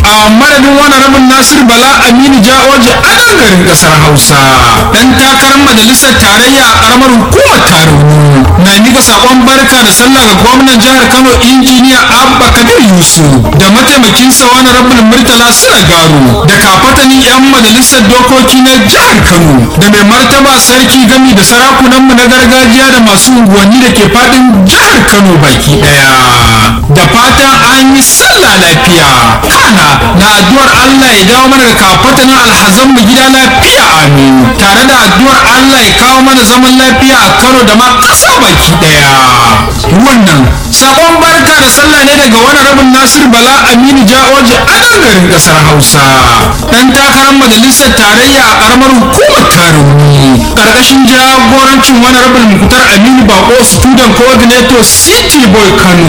a madadin wani rabin nasir bala aminu ja'oji a nan garin kasar hausa dan takarar majalisar tarayya a karamar hukumar taroni na mika sakon barka da sallah ga gwamnan jihar kano injiniya abba kabir yusuf da mataimakinsa wani rabin murtala garu da kafatanin yan majalisar dokoki na jihar kano da mai martaba sarki gami da sarakunanmu na gargajiya da masu unguwanni da ke fadin jihar kano baki daya da fatan an yi sallah lafiya kana na addu'ar allah ya dawo mana da kafatanin alhazan mu gida lafiya amin tare da addu'ar allah ya kawo mana zaman lafiya a kano da ma ƙasa baki daya wannan sabon barka da sallah ne daga wani rabin nasir bala aminu ja'oji a nan garin ƙasar hausa dan takarar majalisar tarayya a ƙaramar hukumar tarumi ƙarƙashin jagorancin wani rabin mukutar aminu bako student coordinator city boy kano